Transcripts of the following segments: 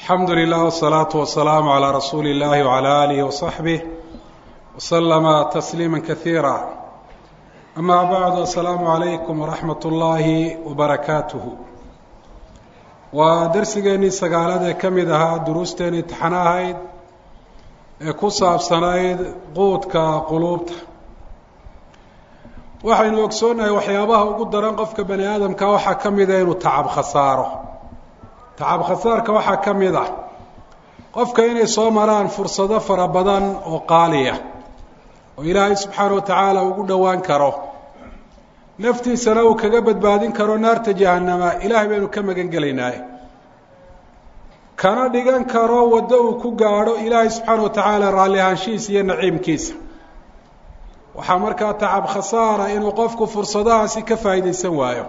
alxamdu lilah wsalaatu wasalaamu calaa rasuuli illahi wcalaa aalihi wasaxbih waslama tasliima kasiira amaa bacdu assalaamu calaykum waraxmat ullaahi wabarakaatuhu waa darsigeennii sagaalaad ee ka mid ahaa duruusteeni imtixano ahayd ee ku saabsanayd quudka quluubta waxaynu ogsoonnahay waxyaabaha ugu daran qofka bani aadamka waxaa ka mida inuu tacab khasaaro tacab khasaarka waxaa ka mid ah qofka inay soo maraan fursado fara badan oo qaaliya oo ilaahay subxaana wa tacaala ugu dhowaan karo naftiisana uu kaga badbaadin karo naarta jahannama ilaahay baynu ka magan gelaynaaye kana dhigan karo waddo uu ku gaadho ilaahay subxaana wa tacaala raalli ahaanshihiisa iyo naciimkiisa waxaa markaa tacab khasaara inuu qofku fursadahaasi ka faa'iidaysan waayo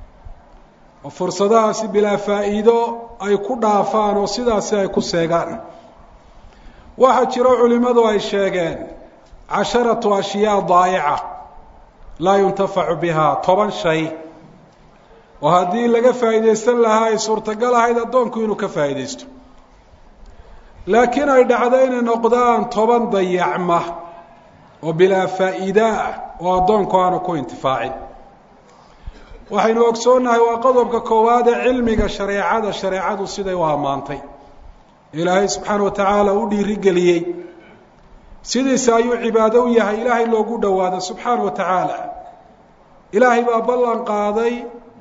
oo fursadahaasi bilaa faa'iido ay ku dhaafaan oo sidaasi ay ku seegaan waxaa jiro culimmadu ay sheegeen casharatu ashyaa daayica laa yuntafacu bihaa toban shay oo haddii laga faa'iidaysan lahaa ay suurtagal ahayd addoonku inuu ka faa'iidaysto laakiin ay dhacdo inay noqdaan toban dayacma oo bilaa faa'iida ah oo addoonku aanu ku intifaacin waxaynu ogsoonnahay waa qodobka koowaad ee cilmiga shareecada shareecadu siday u ammaantay ilaahay subxaana wa tacaala u dhiirigeliyey sidiisa ayuu cibaado u yahay ilaahay loogu dhowaado subxaana wa tacaala ilaahay baa ballan qaaday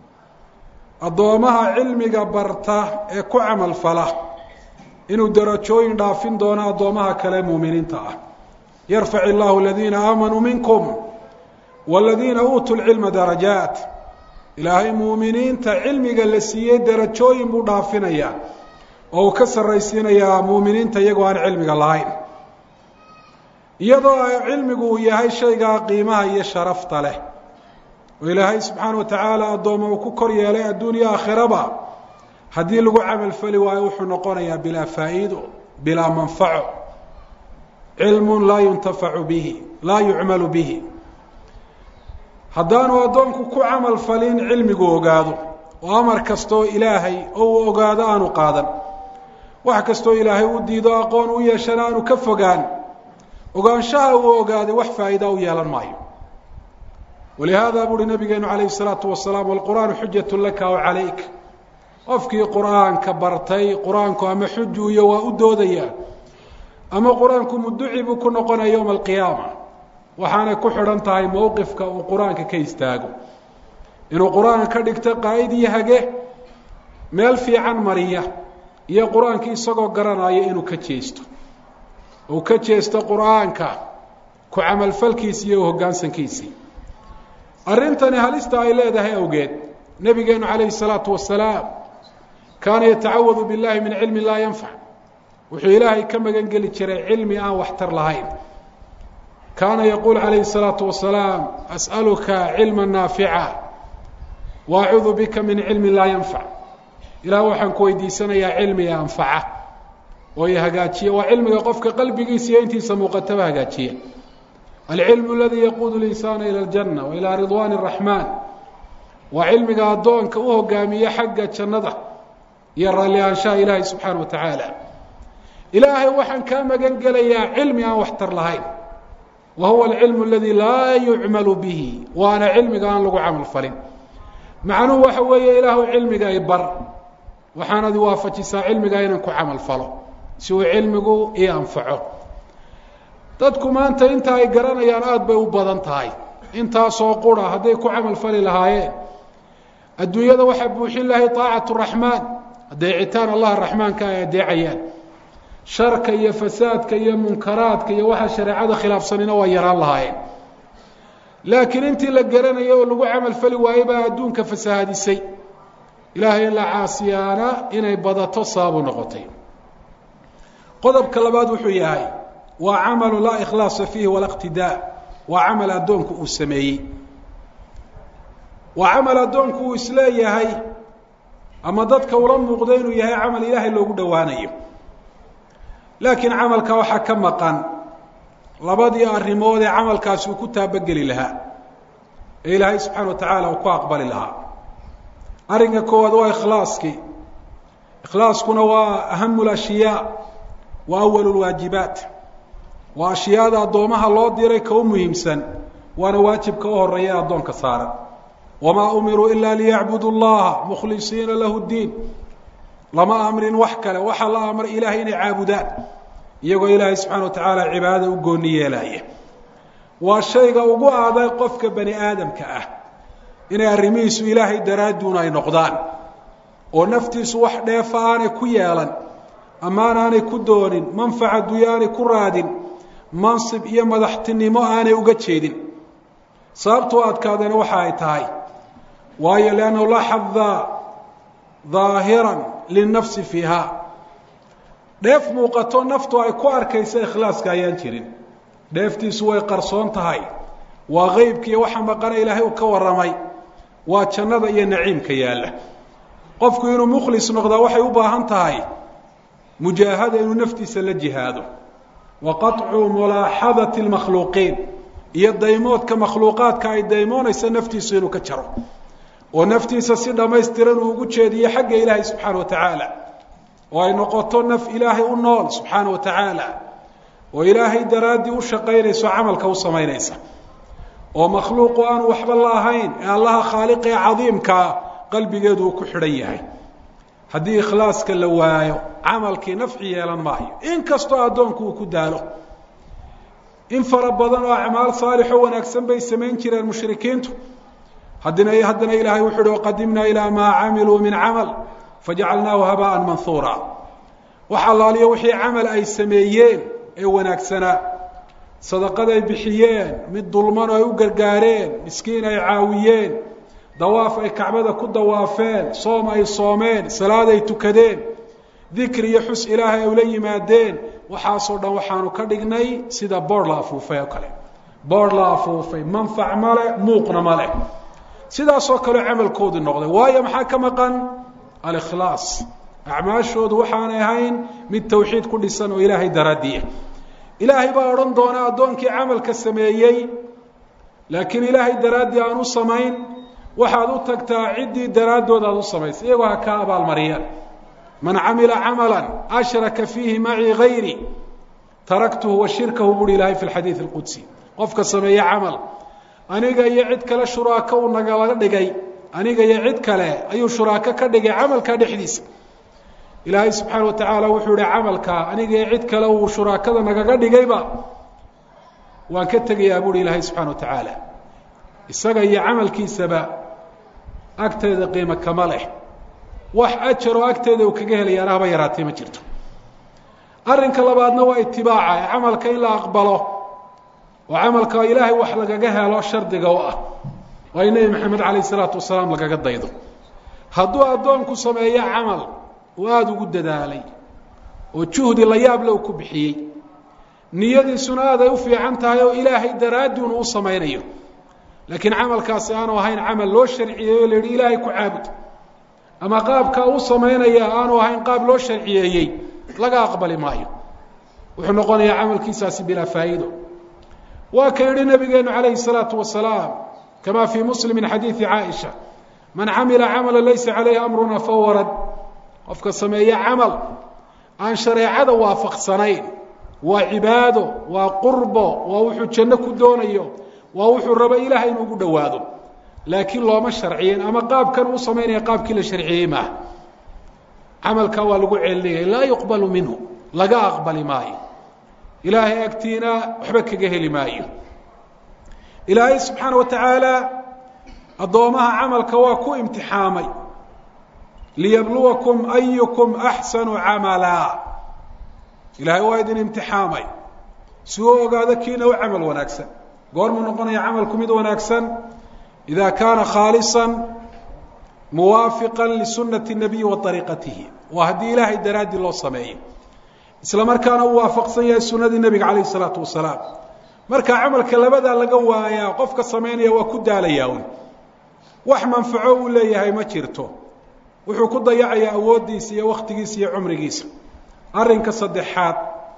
addoomaha cilmiga barta ee ku camal fala inuu darajooyin dhaafin doono addoomaha kale muuminiinta ah yarfac illahu aladiina aamanuu minkum waladiina uutuu lcilma darajaat ilaahay muuminiinta cilmiga la siiyey darajooyin buu dhaafinayaa oo uu ka sarraysiinayaa muuminiinta iyagoo aan cilmiga lahayn iyadoo cilmigu uu yahay shaygaa qiimaha iyo sharafta leh oo ilaahay subxaana wa tacaala addooma uu ku kor yeelay adduuniya aakhiraba haddii lagu camalfali waayo wuxuu noqonayaa bilaa faa'iido bilaa manfaco cilmun laa yuntafacu bihi laa yucmalu bihi haddaanu addoonku ku camal falin cilmigu ogaado oo amar kastoo ilaahay oo uu ogaado aanu qaadan wax kastoo ilaahay u diido aqoon u yeeshana aanu ka fogaan ogaanshaha uu ogaaday wax faa'iida u yeelan maayo walihaada buuhi nabigeenu calayhi salaatu wasalaam walqur'aanu xujatu laka aw calayk qofkii qur'aanka bartay qur-aanku ama xuju iyo waa u doodayaa ama qur-aanku muduci buu ku noqonaya yowma alqiyaama waxaanay ku xidhan tahay mowqifka uu qur-aanka ka istaago inuu qur-aanka ka dhigto qaa'id iyo hage meel fiican mariya iyo qur-aankii isagoo garanaya inuu ka jeesto uu ka jeesto qur-aanka ku camalfalkiisi iyo hoggaansankiisii arrintani halista ay leedahay awgeed nebigeenu calayhi salaatu wasalaam kaana yatacawadu billahi min cilmi laa yanfac wuxuu ilaahay ka magan geli jiray cilmi aan waxtar lahayn kaana yaquul calayhi الsalaatu wasalaam as'aluka cilma naafica wa acuudu bika min cilmi laa yanfac ilaah waxaan ku weydiisanayaa cilmiga anfaca oo i hagaajiya waa cilmiga qofka qalbigiisa iyo intiisa muuqataba hagaajiya alcilmu aladi yaquudu linsaana ilى اljanna wa ilaa ridwaan الraxmaan waa cilmiga addoonka u hogaamiye xagga jannada iyo raalli ahaanshaha ilaahay subxaana wa tacaala ilaahay waxaan kaa magan gelayaa cilmi aan waxtar lahayn wa huwa alcilmu aladi laa yucmalu bihi waana cilmiga aan lagu camal falin macnuhu waxa weeye ilaahu cilmiga ay bar waxaanad waafajisaa cilmigaa inaan ku camal falo si uu cilmigu ii anfaco dadku maanta inta ay garanayaan aada bay u badan tahay intaasoo qura hadday ku camal fali lahaayeen adduunyada waxaa buuxin lahay طaacatu raxmaan adeecitaan allah raxmaanka ay adeecayaan sharka iyo fasaadka iyo munkaraadka iyo waxa shareecada khilaafsanina waa yaraan lahaayeen laakiin intii la garanayay oo lagu camal fali waayey baa adduunka fasaahadisay ilaahay la caasiyaana inay badato sababu noqotay qodobka labaad wuxuu yahay waa camalu laa ikhlaasa fiihi walaa iqtidaa waa camal addoonku uu sameeyey waa camal addoonku uu isleeyahay ama dadka ula muuqdo inuu yahay camal ilaahay loogu dhowaanayo laakiin camalka waxaa ka maqan labadii arrimood ee camalkaasi uu ku taabageli lahaa ee ilaahay subxaana wa tacaala uu ku aqbali lahaa arrinka koowaad waa ikhlaaskii ikhlaaskuna waa ahamu lashyaa wa awalu lwaajibaat waa ashyaada addoomaha loo diray ka u muhiimsan waana waajibka u horeeya addoonka saaran wamaa umiruu ila liyacbudu llaha mukhlisiina lahu ddiin lama amrin wax kale waxaa la amray ilahay inay caabudaan iyagoo ilaahay subxana wa tacaala cibaadada u gooni yeelaya waa shayga ugu adag qofka bani aadamka ah inay arrimihiisu ilaahay daraadduun ay noqdaan oo naftiisu wax dheefa aanay ku yeelan ammaan aanay ku doonin manfaca dunya aanay ku raadin mansib iyo madaxtinimo aanay uga jeedin sababtoo adkaadana waxa ay tahay waayo liannahu laa xada daahiran linafsi fiiha dheef muuqato naftu ay ku arkaysa ikhlaaska ayaan jirin dheeftiisu way qarsoon tahay waa qeybkiiyo waxa maqana ilaahay uu ka warramay waa jannada iyo naciimka yaalla qofku inuu mukhlis noqdaa waxay u baahan tahay mujaahada inuu naftiisa la jihaado wa qaطcu mulaaxadati اlmakhluuqiin iyo daymoodka makhluuqaadka ay daymoonaysa naftiisu inuu ka jaro oo naftiisa si dhammaystiran uu ugu jeediyo xagga ilaahay subxaana wa tacaala oo ay noqoto naf ilaahay u nool subxaana wa tacaala oo ilaahay daraaddii u shaqaynayso camalka u samaynaysa oo makhluuqu aanu waxba la ahayn ee allaha khaaliqee cadiimkaa qalbigeedu uu ku xidhan yahay haddii ikhlaaska la waayo camalkii nafci yeelan maayo in kastoo addoonku uu ku daalo in fara badan oo acmaal saalixo wanaagsan bay samayn jireen mushrikiintu haddina haddana ilaahay wuxu uhi waqadimnaa ilaa maa camiluu min camal fajacalnaahu habaan manhuura wax allaaliyo wixii camal ay sameeyeen ee wanaagsanaa sadaqaday bixiyeen mid dulman oo ay u gargaareen miskiin ay caawiyeen dawaaf ay kacbada ku dawaafeen soom ay soomeen salaad ay tukadeen dikri iyo xus ilaahay ay ula yimaadeen waxaasoo dhan waxaanu ka dhignay sida boor la afuufay oo kale boor la afuufay manfac male muuqna male sidaasoo kale camalkoodu noqday waayo maxaa ka maqan alikhlaas acmaashoodu waxaanay ahayn mid tawxiid ku dhisan oo ilaahay daraadiya ilaahay baa odhan doona addoonkii camalka sameeyey laakiin ilaahay daraaddii aan u samayn waxaad u tagtaa ciddii daraaddood aad u samaysay iyagoo ha kaa abaalmariyaan man camila camala ashraka fiihi macii gayri taraktuhu wa shirkahu buuhi ilaahay fi lxadiid alqudsi qofka sameeye camal aniga iyo cid kale shuraako uu nagala dhigay aniga iyo cid kale ayuu shuraako ka dhigay camalka dhexdiisa ilaahay subxaana wa tacaala wuxuu ihi camalka aniga iyo cid kale uu shuraakada nagaga dhigayba waan ka tegayaa buuhi ilaahay subxana wa tacaala isaga iyo camalkiisaba agteeda qiimo kama leh wax ajaroo agteeda uu kaga helayaana haba yaraatee ma jirto arrinka labaadna waa itibaaca ee camalka in la aqbalo oo camalka ilaahay wax lagaga helo shardiga u ah waa in nebi maxamed calayh isalaatu wasalaam lagaga daydo hadduu addoonku sameeyo camal uu aada ugu dadaalay oo juhdi la yaable uu ku bixiyey niyadiisuna aad ay u fiican tahay oo ilaahay daraaddiuna u samaynayo laakiin camalkaasi aanu ahayn camal loo sharciyeeyo o la yidhi ilaahay ku caabud ama qaabkaa u samaynaya aanu ahayn qaab loo sharciyeeyey laga aqbali maayo wuxuu noqonayaa camalkiisaasi bilaa faa'iido waa ka yidhi nabigeenu calayhi الsalaatu wasalaam kama fii muslim min xadiidi caaisha man camila camala laysa calayhi amruna fahuwa rad qofka sameeye camal aan shareecada waafaqsanayn waa cibaado waa qurbo waa wuxuu janno ku doonayo waa wuxuu rabo ilahay inuu ugu dhowaado laakiin looma sharciyen ama qaabkan uu samaynaya qaabkii la sharciyey maaha camalkaa waa lagu celinaya laa yuqbalu minhu laga aqbali maayo ilaahay agtiina waxba kaga heli maayo ilaahay subxaana wa tacaala addoomaha camalka waa ku imtixaamay liyabluwakum ayukum axsanu camala ilaahay waa idin imtixaamay si uu ogaado kiina u camal wanaagsan goormuu noqonaya camalku mid wanaagsan ida kaana khaalisa muwaafiqa lisunati الnabiyi wa ariiqatihi waa haddii ilaahay daraaddii loo sameeyo isla markaana uu waafaqsan yahay sunadii nebiga calayh الsalaatu wasalaam marka camalka labadaa laga waayaa qofka samaynaya waa ku daalayaa un wax manfaco uu leeyahay ma jirto wuxuu ku dayacayaa awooddiisa iyo wakhtigiisa iyo cumrigiisa arrinka saddexaad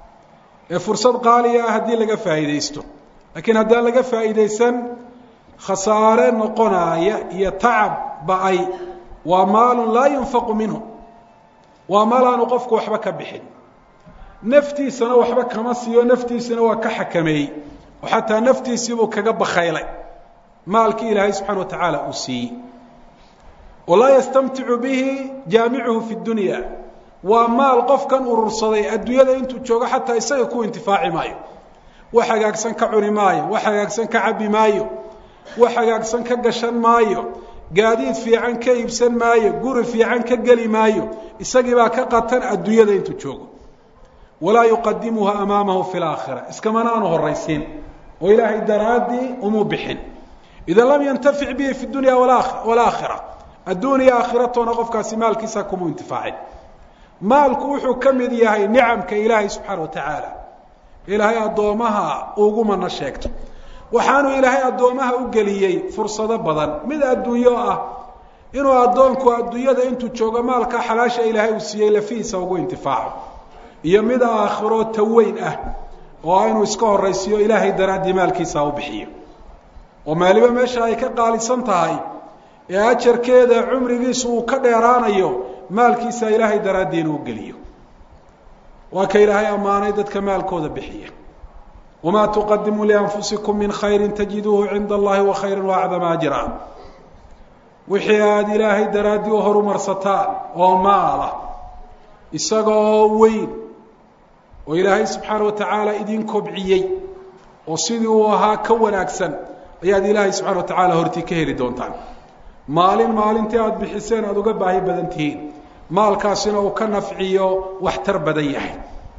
ee fursad qaaliya ah haddii laga faa'iidaysto laakiin haddaan laga faa'iidaysan khasaare noqonaaya iyo tacab ba-ay waa maalun laa yunfaqu minhu waa maal aanu qofku waxba ka bixin naftiisana waxba kama siiyo naftiisana waa ka xakameeyey oo xataa naftiisiibuu kaga bakaylay maalkii ilaahay subxana wa tacaala uu siiyey walaa yastamticu bihi jaamicuhu fi dunya waa maal qofkan urursaday adduunyada intuu joogo xataa isaga ku intifaaci maayo wax hagaagsan ka cuni maayo wax hagaagsan ka cabbi maayo wax hagaagsan ka gashan maayo gaadiid fiican ka iibsan maayo guri fiican ka geli maayo isagii baa ka qatan adduunyada intuu joogo walaa yuqadimuha amaamahu fi laakhira iskamana aanu horaysiin oo ilaahay daraaddii umuu bixin idan lam yantafic bihi fi dunya walaakhira adduun iyo aakhiratoona qofkaasi maalkiisa kumuu intifaacin maalku wuxuu ka mid yahay nicamka ilaahay subxaana wa tacaala ilaahay addoomaha ugu mana sheegto waxaanu ilaahay addoomaha u geliyey fursado badan mid adduunyo ah inuu addoonku adduunyada intuu joogo maalka xalaasha ilaahay uu siiyey lafihiisa ugu intifaaco iyo mid aakhiro taweyn ah oo inuu iska horaysiiyo ilaahay daraaddii maalkiisa u bixiyo oo maaliba meesha ay ka qaalisan tahay ee ajarkeeda cumrigiisu uu ka dheeraanayo maalkiisa ilaahay daraaddii inuu geliyo waa ka ilaahay ammaanay dadka maalkooda bixiya wamaa tuqadimuu lianfusikum min khayri tajiduuhu cinda allahi wa khayra waacdama ajra wixii aada ilaahay daraaddii u horumarsataan oo maala isagoo weyn oo ilaahay subxaana wa tacaala idin kobciyey oo sidii uu ahaa ka wanaagsan ayaad ilaahay subxana wa tacaala hortii ka heli doontaan maalin maalintii aada bixiseen aada uga baahi badan tihiin maalkaasina uu ka nafciyo waxtar badan yahay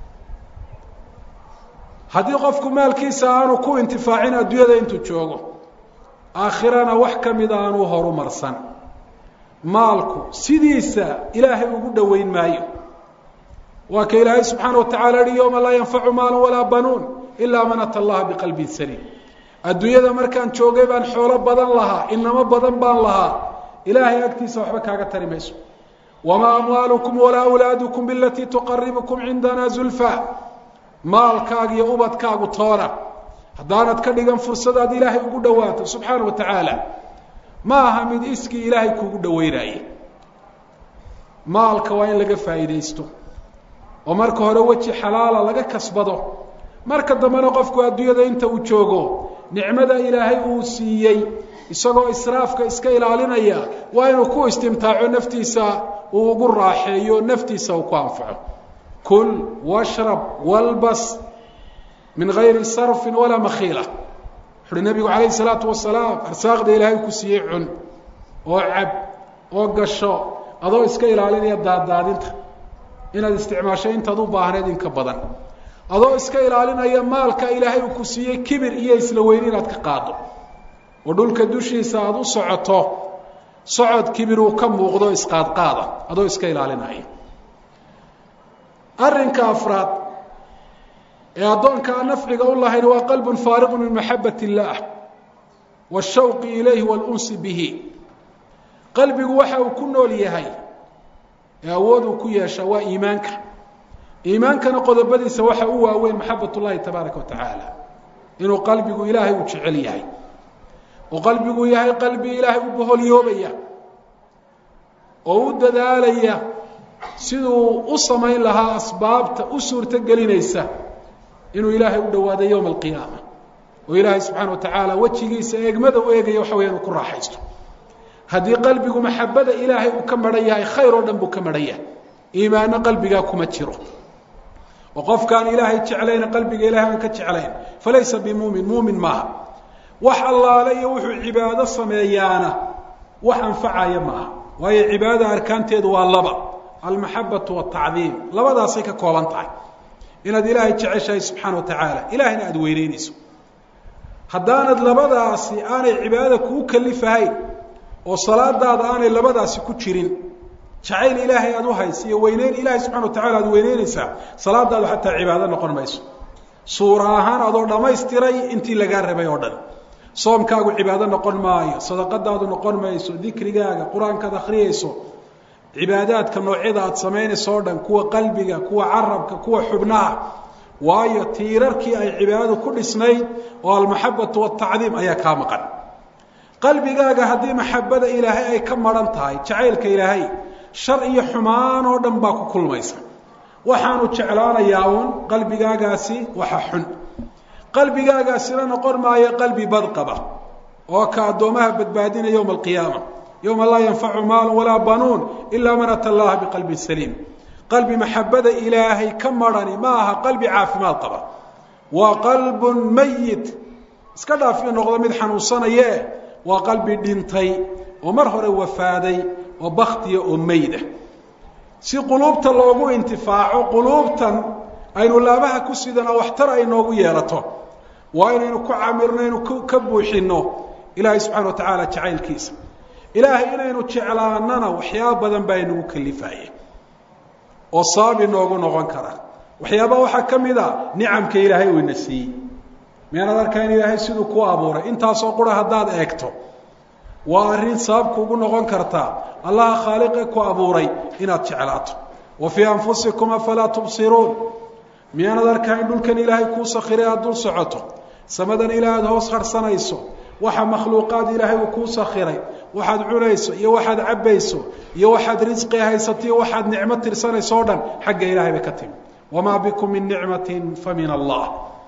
haddii qofku maalkiisa aanu ku intifaacin adduunyada intuu joogo aakhirana wax ka mida aanuu horumarsan maalku sidiisa ilaahay ugu dhoweyn maayo waa ka ilaahay subxaana wa tacala yihi yowma laa yanfacu maalu walaa banuun ilaa man ata allaha biqalbin saliim adduunyada markaan joogay baan xoolo badan lahaa inamo badan baan lahaa ilaahay agtiisa waxba kaaga tari mayso wamaa amwaalukum walaa awlaadukum bilatii tuqaribukum cindana zulfa maalkaaga iyo ubadkaagu toona haddaanad ka dhigan fursadaad ilaahay ugu dhowaato subxaana wa tacaala ma aha mid iskii ilaahay kuugu dhoweynaye maalka waa in laga faa'iidaysto oo marka hore weji xalaala laga kasbado marka dambena qofku adduunyada inta uu joogo nicmada ilaahay uu siiyey isagoo israafka iska ilaalinaya waa inuu ku istimtaaco naftiisa uu ugu raaxeeyo naftiisa uu ku anfaco kul washrab walbas min gayri sarfin walaa makhiila wuxuuhi nabigu calayhi salaatu wasalaam arsaaqda ilaahay ku siiyey cun oo cab oo gasho adoo iska ilaalinaya daaddaadinta inaad isticmaasho intaad u baahneed inka badan adoo iska ilaalinaya maalka ilaahay uu ku siiyey kibir iyo isla weyni inaad ka qaado oo dhulka dushiisa aada u socoto socod kibir uu ka muuqdo isqaadqaada adoo iska ilaalinaya arrinka afraad ee addoonka aan nafciga u lahayn waa qalbun faariqun min maxabat illaah washawqi ilayhi waalunsi bihi qalbigu waxa uu ku nool yahay ee awood uu ku yeesha waa iimaanka iimaankana qodobadiisa waxa u waaweyn maxabat ullahi tabaaraka wa tacaala inuu qalbigu ilaahay uu jecel yahay oo qalbigu yahay qalbi ilaahay u boholyoobaya oo u dadaalaya siduu u samayn lahaa asbaabta u suurto gelinaysa inuu ilaahay u dhawaado yowma alqiyaama oo ilaahay subxaana wa tacaala wejigiisa eegmada u eegaya waxa weya inuu ku raaxaysto haddii qalbigu maxabada ilaahay uu ka maran yahay khayr oo dhan buu ka maran yahay iimaanno qalbigaa kuma jiro oo qofkaan ilaahay jeclayna qalbiga ilahay aan ka jeclayn falaysa bimuumin muumin maaha wax allaale iyo wuxuu cibaado sameeyaana wax anfacaya maaha waayo cibaadada arkaanteedu waa laba almaxabatu waltacdiim labadaasay ka kooban tahay inaad ilaahay jeceshahay subxaana wa tacaala ilaahayna aada weyneynayso haddaanad labadaasi aanay cibaadada kuu kalifahayn oo salaadaada aanay labadaasi ku jirin jacayl ilaahay aada u haysa iyo weyneyn ilaahay subxana wa tacala aad weyneynaysaa salaadaadu xataa cibaado noqon mayso suura ahaan adoo dhammaystiray intii lagaa rabay oo dhan soomkaagu cibaado noqon maayo sadaqadaadu noqon mayso dikrigaaga qur-aankaad akhriyayso cibaadaadka noocyada aada samaynayso o dhan kuwa qalbiga kuwa carabka kuwa xubnaha waayo tiirarkii ay cibaadadu ku dhisnayd oo almaxabatu waltacdiim ayaa kaa maqan qalbigaaga haddii maxabada ilaahay ay ka maran tahay jacaylka ilaahay shar iyo xumaan oo dhan baa ku kulmaysa waxaanu jeclaanayaa uun qalbigaagaasi waxa xun qalbigaagaasina noqon maayo qalbi badqaba oo ka addoomaha badbaadina yowma alqiyaama yowma laa yanfacu maalu walaa banuun ilaa man ata allaha biqalbin saliim qalbi maxabada ilaahay ka marhani ma aha qalbi caafimaad qaba waa qalbun mayit iska dhaaf in noqdo mid xanuunsanaye waa qalbi dhintay oo mar hore wafaaday oo baktiya oo meyda si quluubta loogu intifaaco quluubtan aynu laabaha ku sidana waxtar ay noogu yeelato waa inaynu ku camirno inu ka buuxinno ilaahay subxana wa tacaala jacaylkiisa ilaahay inaynu jeclaanana waxyaaba badan baa inagu kalifaye oo sabab inoogu noqon kara waxyaaba waxaa ka mid a nicamka ilaahay uu ina siiyey meenad arkaa in ilaahay siduu ku abuuray intaasoo qura haddaad eegto waa arrin sabab kuugu noqon kartaa allaha khaaliqe ku abuuray inaad jeclaato wa fii anfusikum afalaa tubsiruun miyaanad arkaa in dhulkan ilaahay kuu sakhiray aada dul socoto samadan ilaahay aada hoos harsanayso waxa makhluuqaad ilaahay uu kuu sakhiray waxaad cunayso iyo waxaad cabbayso iyo waxaad risqi haysato iyo waxaad nicmo tirsanayso o dhan xagga ilaahay bay ka timi wamaa bikum min nicmatin fa min allah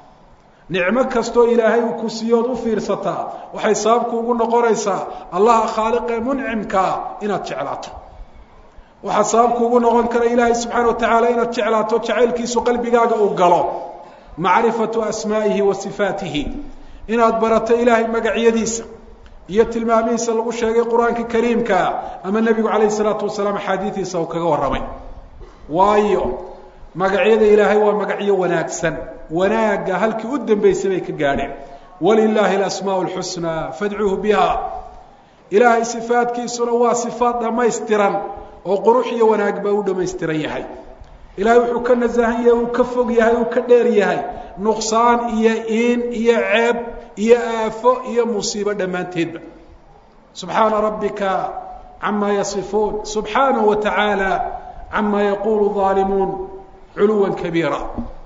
nicmo kastoo ilaahay uu ku siiyo ood u fiirsataa waxay sababkuugu noqonaysaa allaha khaaliqee muncimkaa inaad jeclaato waxaa sababkuugu noqon kara ilaahay subxaana wa tacaala inaad jeclaato jacaylkiisu qalbigaaga uu galo macrifatu asmaa'ihi wa sifaatihi inaad barato ilaahay magacyadiisa iyo tilmaamihiisa lagu sheegay qur-aanka kariimkaa ama nebigu calayhi salaatu wasalaam axaadiidiisa uu kaga warramay waayo magacyada ilaahay waa magacyo wanaagsan wanaagga halkii u dambaysay bay ka gaadheen walilaahi alasmaau lxusnaa fadcuuhu biha ilaahay sifaadkiisuna waa sifaad dhammaystiran oo qurux iyo wanaag baa u dhammaystiran yahay ilaahay wuxuu ka nasahan yahay uu ka fog yahay uu ka dheer yahay nuqsaan iyo iin iyo ceeb iyo aafo iyo musiibo dhammaanteedba subxaana rabbika camaa yasifuun subxaanahu wa tacaala camaa yaquulu aalimuun culuwa kabiira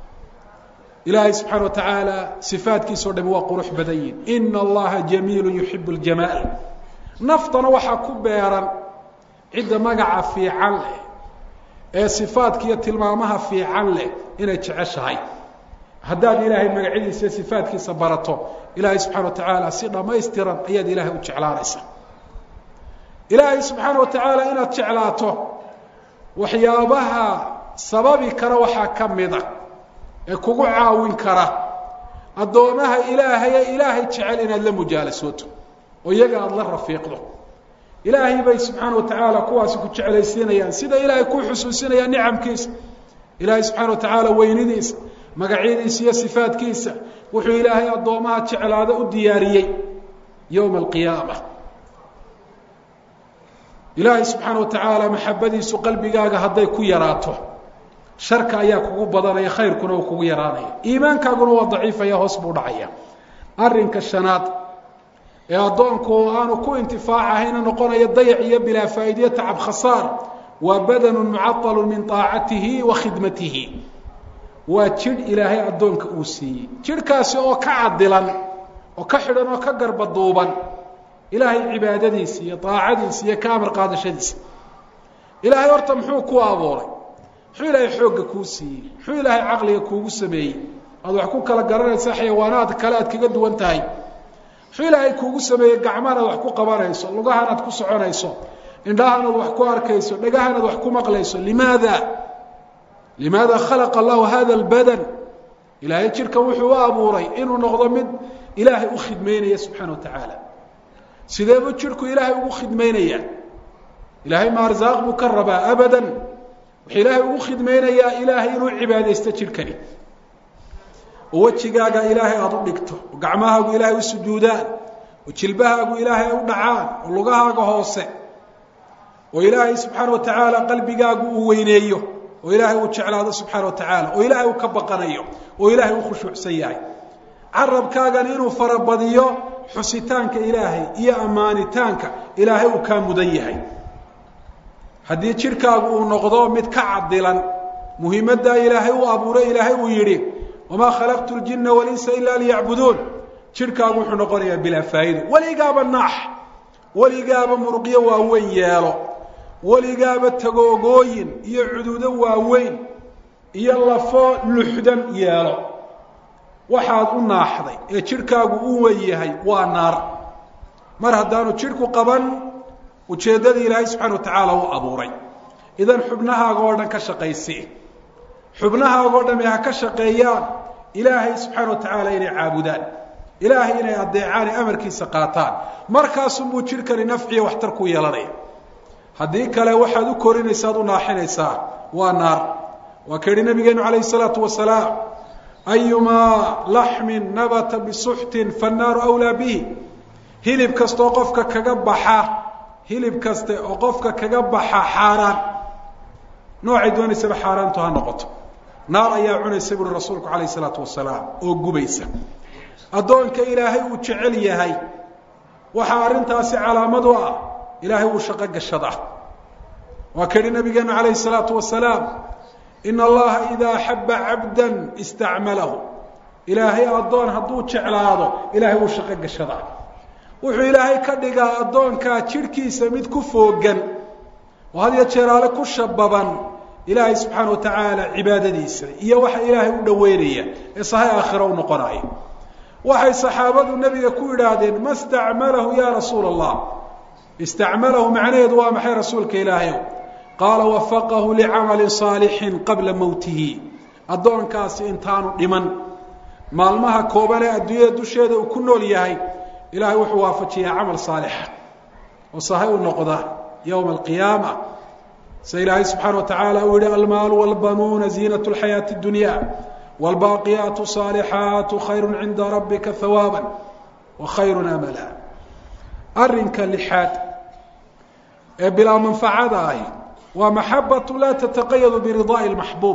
ilaahay subxaana wa tacaala sifaadkiisao dhami waa qurux badan yihin ina allaha jamiilu yuxibu ljamaal naftana waxaa ku beeran cidda magaca fiican leh ee sifaadka iyo tilmaamaha fiican leh inay jeceshahay haddaad ilaahay magacyadiisa iyo sifaadkiisa barato ilaahay subxana wa tacaala si dhammaystiran ayaad ilaahay u jeclaanaysaa ilaahay subxaana wa tacaala inaad jeclaato waxyaabaha sababi kara waxaa ka mida ee kugu caawin kara addoomaha ilaahaye ilaahay jecel inaad la mujaalasooto oo iyaga aada la rafiiqdo ilaahay bay subxaana wa tacaala kuwaasi ku jeclaysiinayaan sida ilaahay ku xusuusinayaan nicamkiisa ilaahay subxaana wa tacaala weynidiisa magacyadiisa iyo sifaadkiisa wuxuu ilaahay addoomaha jeclaado u diyaariyey yowma alqiyaama ilaahay subxaana wa tacaala maxabadiisu qalbigaaga hadday ku yaraato sharka ayaa kugu badanaya khayrkuna uu kugu yaraanaya iimaankaaguna waa daciifaya hoos buu dhacaya arrinka shanaad ee addoonku aanu ku intifaacahayna noqonaya dayac iyo bilaa faa'iidiyo tacab khasaar waa badanun mucaطalu min طaacatihi wa khidmatihi waa jidh ilaahay addoonka uu siiyey jidhkaasi oo ka cadilan oo ka xidhan oo ka garbaduuban ilaahay cibaadadiisa iyo daacadiisa iyo ka amar qaadashadiisa ilaahay horta muxuu ku abuuray muxuu ilaahay xoogga kuu siiyey muxuu ilaahay caqliga kuugu sameeyey aad wax ku kala garanaysa xayawaanaad kale aad kaga duwan tahay muxuu ilaahay kuugu sameeyey gacmahan aad wax ku qabanayso lugahan aad ku soconayso indhahan aad wax ku arkayso dhagahan aad wax ku maqlayso limaada limaada khalaqa allahu hada albadan ilaahay jidhkan wuxuu u abuuray inuu noqdo mid ilaahay u khidmeynaya subxaana wa tacaala sideebuu jidhku ilaahay ugu khidmeynaya ilaahay ma arsaaq buu ka rabaa abadan wuxuu ilaahay ugu khidmeynayaa ilaahay inuu cibaadaysto jidhkani oo wejigaaga ilaahay aada u dhigto oo gacmahaagu ilaahay u sujuudaan oo jilbahaagu ilaahay ay u dhacaan oo lugahaaga hoose oo ilaahay subxaana wa tacaala qalbigaagu uu weyneeyo oo ilaahay uu jeclaado subxaana wa tacaala oo ilaahay uu ka baqanayo oo ilaahay u khushuucsan yahay carabkaagana inuu farabadiyo xusitaanka ilaahay iyo ammaanitaanka ilaahay uu kaa mudan yahay haddii jidhkaagu uu noqdo mid ka cadilan muhiimaddaa ilaahay u abuuray ilaahay uu yidhi wamaa khalaqtu ljina walinsa ila liyacbuduun jidhkaagu wuxuu noqonayaa bilaa faa'ido weligaaba naax weligaaba muruqyo waaweyn yeelo weligaaba tagoogooyin iyo cududo waaweyn iyo lafo luxdan yeelo waxaad u naaxday ee jidhkaagu u wen yahay waa naar mar haddaanu jidhku qaban ujeeddadii ilaahay subxana wa tacaala u abuuray idan xubnahaaga oo dhan ka shaqaysi xubnahaaga oo dhami ha ka shaqeeyaan ilaahay subxaana wa tacaala inay caabudaan ilaahay inay adeecaan ee amarkiisa qaataan markaasunbuu jidhkani nafciyo waxtar ku yeelanaya haddii kale waxaad u korinaysaad u naaxinaysaa waa naar waa ka yihi nabigeenu calayhi salaatu wasalaam ayumaa laxmin nabata bisuxtin fannaaru awlaa bihi hilib kastaoo qofka kaga baxa hilib kaste oo qofka kaga baxa xaaraan noocay doonaysaba xaaraantu ha noqoto naar ayaa cunaysa buuri rasuulku calayh isalaatu wasalaam oo gubaysa addoonka ilaahay uu jecel yahay waxaa arrintaasi calaamad u ah ilaahay wuu shaqo gashadaa waa ka yihi nabigeenu calayhi salaatu wasalaam ina allaha idaa axaba cabda istacmalahu ilaahay addoon hadduu jeclaado ilaahay wuu shaqo gashadaa wuxuu ilaahay ka dhigaa addoonkaa jidhkiisa mid ku foogan oo had iyo jeeraale ku shababan ilaahay subxaana wa tacaala cibaadadiisa iyo waxa ilaahay u dhoweynaya ee sahay aakhiro u noqonaya waxay saxaabadu nebiga ku idhaahdeen ma stacmalahu ya rasuula allah istacmalahu macnaheedu waa maxay rasuulka ilaahayow qaala wafaqahu licamali saalixin qabla mowtihi addoonkaasi intaanu dhiman maalmaha kooban ee adduunyada dusheeda uu ku nool yahay ilahay wuxuu waafajiyaa camal saalixa oo sahay u noqda yowma alqiyaama sida ilaahay subxaana wa tacaala uu yihi almaalu walbanuuna ziinat lxayaati اdunya wاlbaaqiyaatu saalixaatu khayru cinda rabbika hawaaba wa khayru amala arrinka lixaad ee bilaa manfacada ahi waa maxabatu laa tataqayadu biridaa'i اlmaxbuub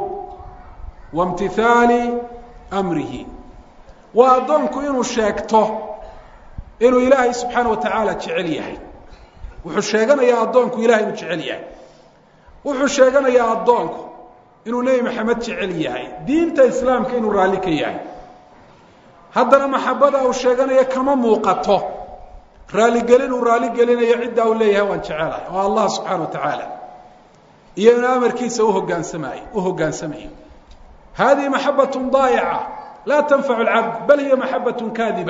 waimtihaali amrihi waa addoonku inuu sheegto inuu ilaahay subxaana wa tacaala jecel yahay wuxuu sheeganayaa addoonku ilahay inuu jecel yahay wuxuu sheeganayaa addoonku inuu nebi maxamed jecel yahay diinta islaamka inuu raalli ka yahay haddana maxabada uu sheeganaya kama muuqato raaligelin uu raaligelinayo ciddaa uu leeyahay waan jecelahay oo allah subxaana wa tacaala iyo inuu amarkiisa uhogaansamayo u hoggaansamayo hadihi maxabat daayica laa tanfacu lcabd bal hiya maxabat kaadiba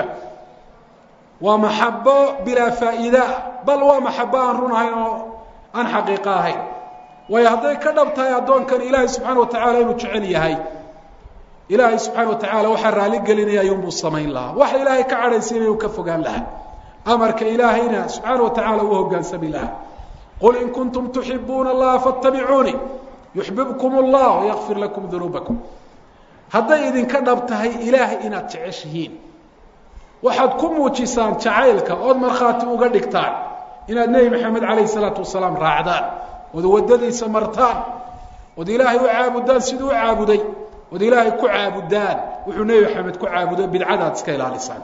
waa maxabo bilaa faa'iida bal waa maxabo aan run ahayn oo aan xaqiiqo ahayn waayo hadday ka dhab tahay addoonkan ilaahay subxaana wa tacaala inuu jecel yahay ilaahay subxaana wa tacaala waxaa raali gelinaya ayuunbuu samayn lahaa waxa ilaahay ka cadhaysiinaya uu ka fogaan lahaa amarka ilaahayna subxaana wa tacaala uu hoggaansami lahaa qul in kuntum tuxibuuna allaha faatabicuunii yuxbibkum allah wayakfir lakum dunuubakum hadday idinka dhab tahay ilaahay inaad jeceshihiin waxaad ku muujisaan jacaylka ood markhaati uga dhigtaan inaad nebi maxamed calayhi salaatu wasalaam raacdaan ood waddadiisa martaan ood ilaahay u caabudaan siduu u caabuday ood ilaahay ku caabudaan wuxuu nebi maxamed ku caabudo bidcadaad iska ilaalisaan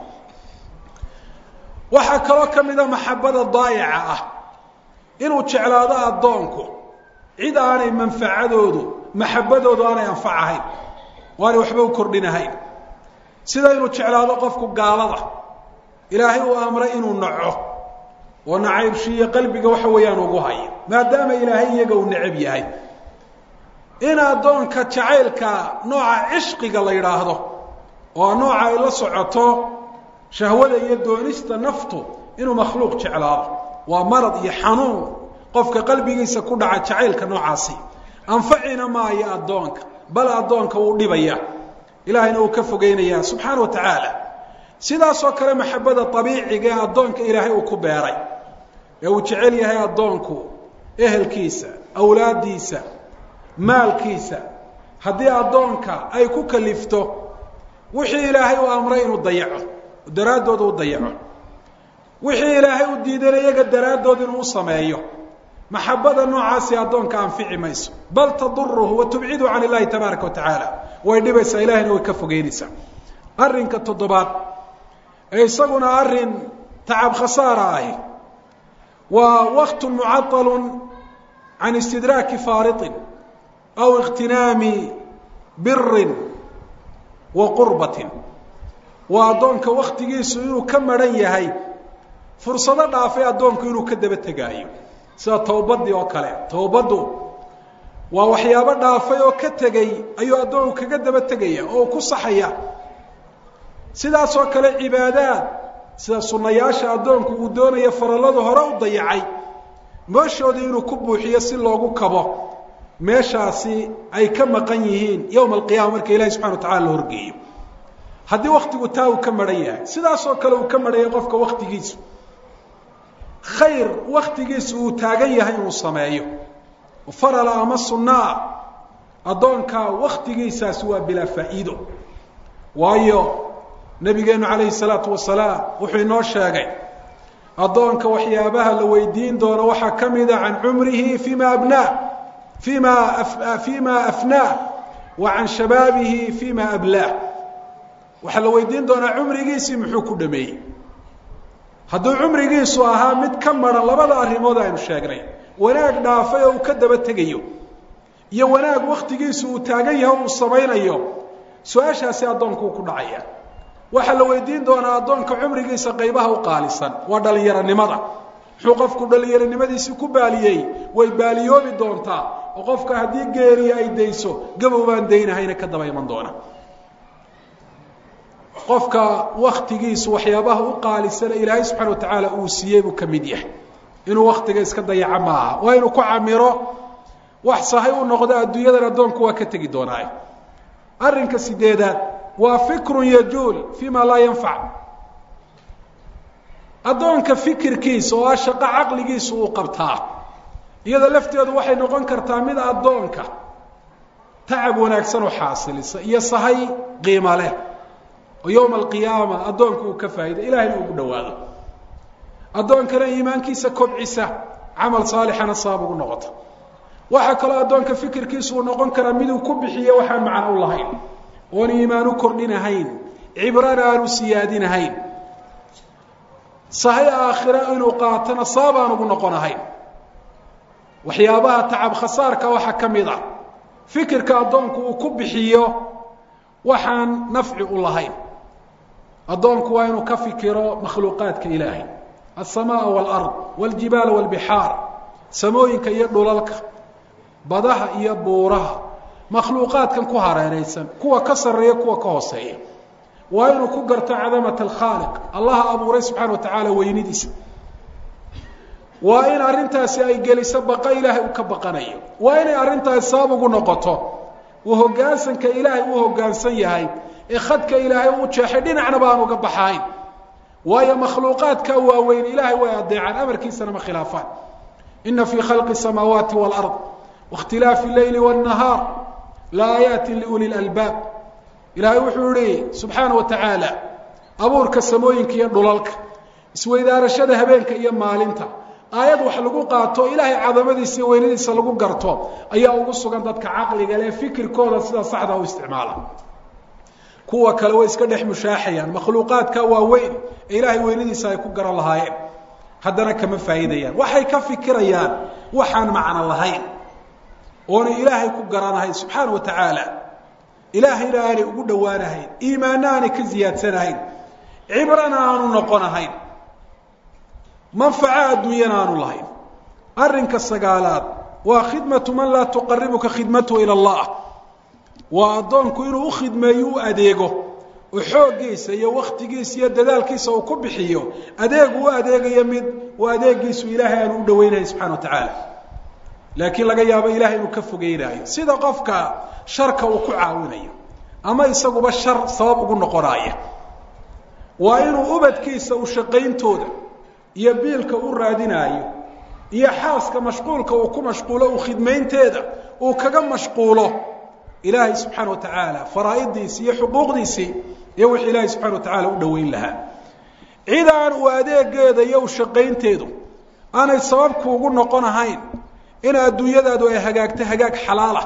waxaa kaloo ka mida maxabada daayaca ah inuu jeclaado addoonku cid aanay manfacadoodu maxabadoodu aanay anfac ahayn oo aanay waxba u kordhinahayn sida inuu jeclaado qofku gaalada ilaahay uu amray inuu naco oo nacaybshiiyo qalbiga waxa weeyaan ugu hayo maadaama ilaahay iyaga uu necab yahay in addoonka jacaylka nooca cishqiga la yidhaahdo oo nooca ay la socoto shahwada iyo doonista naftu inuu makhluuq jeclaado waa marad iyo xanuun qofka qalbigiisa ku dhaca jacaylka noocaasi anfacina maayo addoonka bal addoonka wuu dhibaya ilaahayna uu ka fogeynaya subxaana wa tacaala sidaasoo kale maxabada abiiciga ee addoonka ilaahay uu ku beeray ee uu jecel yahay addoonku ehelkiisa awlaaddiisa maalkiisa haddii addoonka ay ku kalifto wixii ilaahay uu amray inuu dayaco daraaddooda u dayaco wixii ilaahay u diidana iyaga daraaddood inuu u sameeyo maxabada noocaasi addoonka anfici mayso bal taduruhu wa tubcidu can illahi tabaaraka wa tacaala way dhibaysaa ilahayna way ka fogeynaysaa arrinka toddobaad ee isaguna arrin tacab khasaara ahi waa waqtu mucaطalu can istidraaki faariطin aw اkhtinaami birin wa qurbatin waa addoonka waktigiisu inuu ka maran yahay fursado dhaafay addoonku inuu ka daba tegaayo sida towbadii oo kale towbaddu waa waxyaabo dhaafay oo ka tegey ayuu addoonku kaga daba tegaya oo ku saxaya sidaasoo kale cibaadaad sida sunnayaasha addoonku uu doonayo faralladu hore u dayacay meeshoodii inuu ku buuxiyo si loogu kabo meeshaasi ay ka maqan yihiin yowma alqiyama marka ilahi subxana wa tacala la horgeeyo haddii waktigu taa uu ka maran yahay sidaasoo kale uu ka marhanyay qofka waktigiisu khayr waktigiisu uu taagan yahay inuu sameeyo farala ama sunnaa addoonkaa waktigiisaasi waa bilaa faa'iido waayo nabigeenu calayhi salaatu wasalaam wuxuu inoo sheegay addoonka waxyaabaha la weydiin doono waxaa ka mida can cumrihi fima abnaa fima fima afnaah wa can shabaabihi fima ablaah waxaa la weydiin doonaa cumrigiisii muxuu ku dhameeyey hadduu cumrigiisu ahaa mid ka maran labada arrimood aynu sheegnay wanaag dhaafay oo uu ka daba tegayo iyo wanaag waktigiisu uu taagan yahay uu samaynayo su-aashaasi addoonku uu ku dhacaya waxaa la weydiin doonaa addoonka cumrigiisa qaybaha u qaalisan waa dhalinyaronimada muxuu qofku dhalinyaronimadiisii ku baaliyey way baaliyoobi doontaa oo qofka haddii geeriya ay dayso gabow baan daynahayna ka daba iman doona qofka waktigiisu waxyaabaha u qaalisana ilaahay subxana wa tacaala uu siiyey buu ka mid yahay inuu waktiga iska dayaco maaha waa inuu ku camiro wax sahay u noqdo adduunyadan addoonku waa ka tegi doonaayo arrinka sideedaad waa fikrun yajuul fi ma laa yanfac addoonka fikirkiisa oo ah shaqo caqligiisu uu qabtaa iyada lafteedu waxay noqon kartaa mid addoonka tacab wanaagsan oo xaasilisa iyo sahay qiimo leh oo yowma alqiyaama addoonku uu ka faa'ido ilahayna ugu dhawaado addoonkana iimaankiisa kobcisa camal saalixana sabab ugu noqota waxaa kaloo addoonka fikirkiisu uu noqon karaa miduu ku bixiyo waxaan macno u lahayn oon iimaan u kordhinahayn cibrana aanu siyaadinahayn sahay aakhira inuu qaatona sabab aan ugu noqonahayn waxyaabaha tacab khasaarka waxaa ka mid ah fikirka addoonku uu ku bixiyo waxaan nafci u lahayn addoonku waa inuu ka fikiro makhluuqaadka ilaahay alsamaaa waalard waaljibaal waalbixaar samooyinka iyo dhulalka badaha iyo buuraha makhluuqaadkan ku hareeraysan kuwa ka sarreeya kuwa ka hooseeya waa inuu ku garto cadamat alkhaaliq allaha abuuray subxana wa tacaala weynidiisa waa in arrintaasi ay geliso baqa ilaahay uu ka baqanayo waa inay arrintaasi sabab ugu noqoto uu hoggaansanka ilaahay uu hoggaansan yahay ee khadka ilaahay uu jeexay dhinacna baan uga baxayn waayo makhluuqaadka waaweyn ilaahay way adeecaan amarkiisana ma khilaafaan ina fii khalqi samaawaati waalard waاkhtilaafi leyli wاnnahaar laaayaati liuli lalbaab ilaahay wuxuu yihi subxaana wa tacaala abuurka samooyinka iyo dhulalka isweydaarashada habeenka iyo maalinta aayad wax lagu qaato ilaahay cadamadiisa iyo weynadiisa lagu garto ayaa ugu sugan dadka caqliga leh fikirkooda sida saxda u isticmaala kuwa kale way iska dhex mushaaxayaan makhluuqaadka waaweyn ee ilaahay weynadiisa ay ku garan lahaayeen haddana kama faa'iidayaan waxay ka fikirayaan waxaan macno lahayn oonay ilaahay ku garanahayn subxaana wa tacaala ilaahayna aanay ugu dhowaanahayn iimaanna aanay ka ziyaadsanahayn cibrana aanu noqonahayn manfaco adduunyana aanu lahayn arrinka sagaalaad waa khidmatu man laa tuqaribuka khidmatuhu ila allah waa addoonku inuu u khidmeeyo u adeego oo xooggiisa iyo waktigiisa iyo dadaalkiisa uu ku bixiyo adeegu u adeegayo mid uu adeegiisu ilaahay aanu u dhaweynahay subxana wa tacaala laakiin laga yaabo ilahay inuu ka fogeynaayo sida qofka sharka uu ku caawinayo ama isaguba shar sabab ugu noqonaaya waa inuu ubadkiisa u shaqayntooda iyo biilka u raadinaayo iyo xaaska mashquulka uu ku mashquulo u khidmaynteeda uu kaga mashquulo ilaahay subxaana wa tacaala faraa'idiisii iyo xuquuqdiisii iyo wixii ilaahay subxana wa tacaala u dhoweyn lahaa cid aan uu adeegeeda iyo u shaqaynteedu aanay sababkuugu noqon ahayn in adduunyadaadu ay hagaagto hagaag xalaala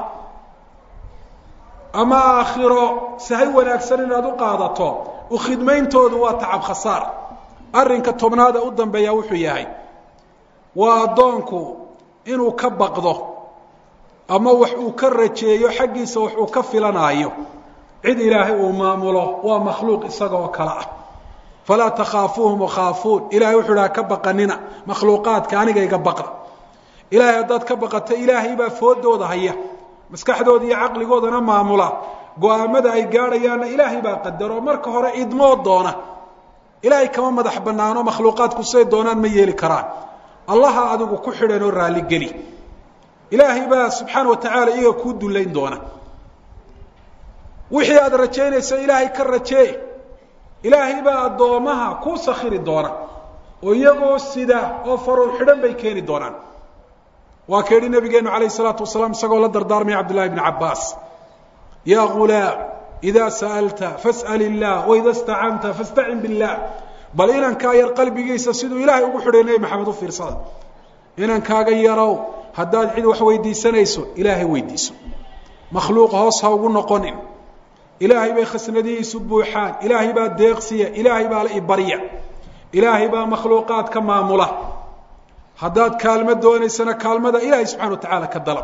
ama aakhiro sahay wanaagsan inaad u qaadato u khidmayntoodu waa tacab khasaar arrinka tobnaada u dambeeya wuxuu yahay waa addoonku inuu ka baqdo ama wax uu ka rajeeyo xaggiisa wax uu ka filanaayo cid ilaahay uu maamulo waa makhluuq isaga oo kale ah falaa takhaafuuhum wakhaafuun ilahay wuxuu dhaha ka baqanina makhluuqaadka aniga iga baqda ilaahay haddaad ka baqata ilaahay baa foodooda haya maskaxdooda iyo caqligoodana maamula go-aamada ay gaadhayaanna ilaahay baa qadaro marka hore idmoo doona ilaahay kama madax banaano makhluuqaadku siday doonaan ma yeeli karaan allaha adigu ku xidhan oo raalligeli ilaahay baa subxaana watacaala iyaga kuu dullayn doona wixii aada rajaynaysa ilaahay ka rajee ilaahay baa addoomaha kuu sakhiri doona oo iyagoo sida oo faruur xidhan bay keeni doonaan waa ka yidhi nabigeenu alayh الsalaatu wasalaam isagoo la dardaarmaya cabdullahi bn cabaas ya gulaam ida sa'alta fas'al illah waida stacanta fastacin billah bal inankaa yar qalbigiisa siduu ilaahay ugu xidhay nebi maxamed u fiirsada inankaaga yarow haddaad cid wax weydiisanayso ilaahay weydiiso makhluuq hoos ha ugu noqonin ilaahay bay khasnadihiisu buuxaan ilaahay baa deeqsiya ilaahay baa la ibarya ilaahay baa makhluuqaad ka maamula haddaad kaalmo doonaysana kaalmada ilaahay subxana watacaala ka dalab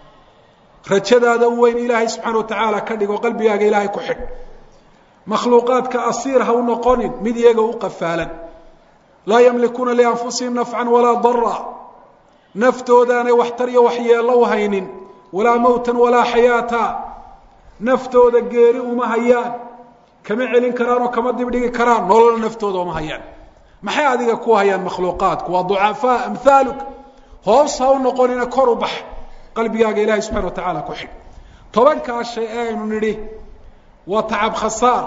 rajadaada u weyn ilaahay subxaana watacaala ka dhigo qalbigaaga ilaahay ku xidh makhluuqaadka asiir ha u noqonin mid iyaga u qafaalan laa yamlikuuna lianfusihim nafcan walaa dara naftoodaanay waxtar iyo waxyeello u haynin walaa mowtan walaa xayaata naftooda geeri uma hayaan kama celin karaan oo kama dibdhigi karaan nolol naftooda uma hayaan maxay adiga ku hayaan makhluuqaadku waa ducafaa amhaaluk hoos ha u noqonina kor u bax qalbigaaga ilahay subxana watacaala ku xidh tobankaa shay ee aynu nidhi waa tacab khasaar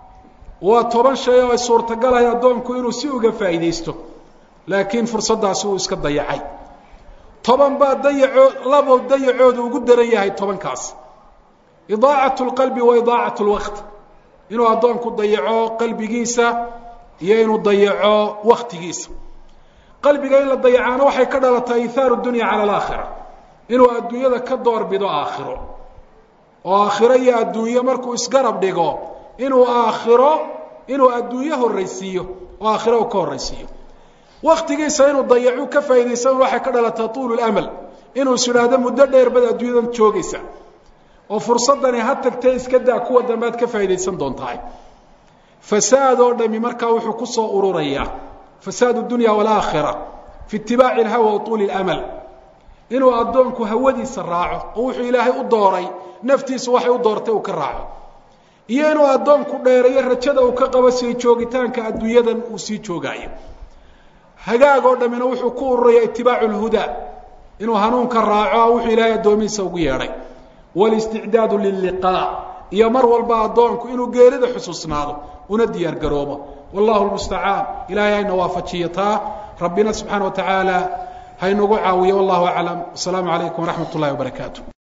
waa toban shay oo ay suurtagalahay addoonku inuu si uga faa'iidaysto laakiin fursaddaasi uu iska dayacay toban baa dayacoo labo dayacooda ugu daran yahay tobankaas idaacat lqalbi wa idaacat lwaqt inuu addoonku dayaco qalbigiisa iyo inuu dayaco waktigiisa qalbiga in la dayacaana waxay ka dhalatay ihaaru dunya cala alaakhira inuu adduunyada ka doorbido aakhiro oo aakhiro iyo adduunyo markuu isgarab dhigo inuu aakhiro inuu adduunyo horraysiiyo oo aakhiro uu ka horraysiiyo waktigiisa inuu dayacu ka faa'iidaysan waxay ka dhalatay tuulu lamal inuu is idhaahdo muddo dheer bad adduunyadan joogaysa oo fursadani ha tagtee iska daa kuwa dambe ad ka faa'iidaysan doontahay fasaad oo dhami markaa wuxuu ku soo ururayaa fasaad dunya waalaakhira fi itibaaci alhawa wa tuuli lamal inuu addoonku hawadiisa raaco oo wuxuu ilaahay u dooray naftiisu waxay u doortay uu ka raaco iyo inuu addoonku dheerayo rajada uu ka qabo sii joogitaanka adduunyadan uu sii joogaayo hagaag oo dhammina wuxuu ku ururaya itibaacu lhudaa inuu hanuunka raaco wuxuu ilaahay addoomihiisa ugu yeedhay walisticdaadu lilliqaa iyo mar walba addoonku inuu geerida xusuusnaado una diyaar garoobo wallahu lmustacaan ilahay hayna waafajiyo taa rabbina subxaana wa tacaala haynagu caawiyo wallahu aclam asalaamu calaykum waraxmat ullahi wabarakaatu